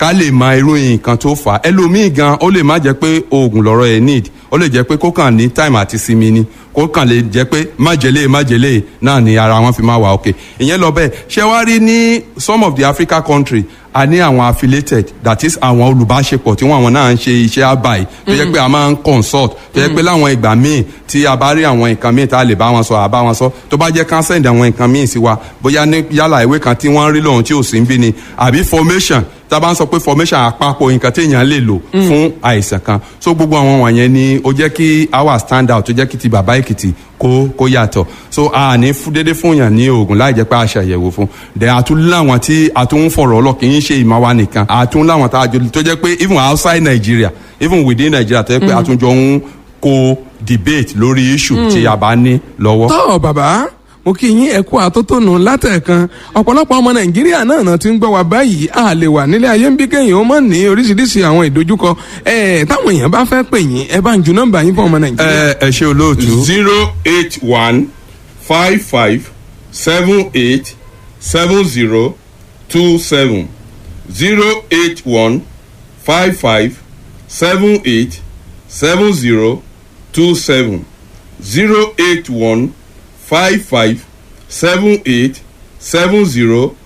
ká lè mọ irú nǹkan tó fà á ẹlòmíì gan ó lè má jẹ́ pé oògùn lọ́rọ̀ ẹ̀ need ó lè jẹ́ pé kó kàn ní time àti sinmi ni kó kàn lè jẹ́ pé májèlé májèlé náà ni ara wọn fi máa wà òkè ìyẹn lọ bẹ́ẹ̀ ṣé wá rí ní some of the Africa country a ní àwọn affiliated that is àwọn olùbáṣepọ̀ tí wọ́n àwọn náà ń ṣe iṣẹ́ àbáyé tó yẹ pé a máa ń consult tó yẹ pé láwọn ìgbà míì tí a bá rí àwọn nǹkan míì tá a lè bá wọn sọ àbá wọn sọ tó bá jẹ́ ká send àwọn nǹkan míì sí wa bóyá ní yálà ìwé kan tí wọ́n rí lóhun tí ò sí ń bí ni àbí formation tá a bá ń sọ pé formation àpapọ̀ nǹkan téèyàn lè lò fún àìsàn kan so gbogbo àwọn wọ̀nyẹn ni ó jẹ́ kí our stand out tó jẹ́ kí ti bàbá èkìtì kó kó yàtọ̀ so a ní dédé fún yàn ní oògùn láì jẹ́ pé a ṣàyẹ̀wò fún dẹ̀ àtún láwọn tí a tún ń fọ̀rọ̀ ọlọ́ kì í ṣe ìmọ̀ wa nìkan àtún láwọn tá a jọ tó jẹ́ pé even outside Nigeria even within Nigeria tó jẹ́ pé àtún jọ ń kó debate lórí issue tí a bá ní lọ́wọ́. tọ́ bàbá mo kí yín ẹ kú àtótónu látẹ̀kan ọ̀pọ̀lọpọ̀ ọmọ nàìjíríà náà náà ti ń gbọ́ wa báyìí a lè wà nílé ayé ń bí kéèyàn ó mọ̀ ní oríṣiríṣi àwọn ìdojúkọ ẹ̀ táwọn èèyàn bá fẹ́ pè yín ẹ bá ń ju nọ́mbà yín fún ọmọ nàìjíríà. ẹ ẹ ṣe olóòtú. zero eight one five five seven eight seven zero two seven zero eight one five five seven eight seven zero two seven zero eight one five five seven eight seven zero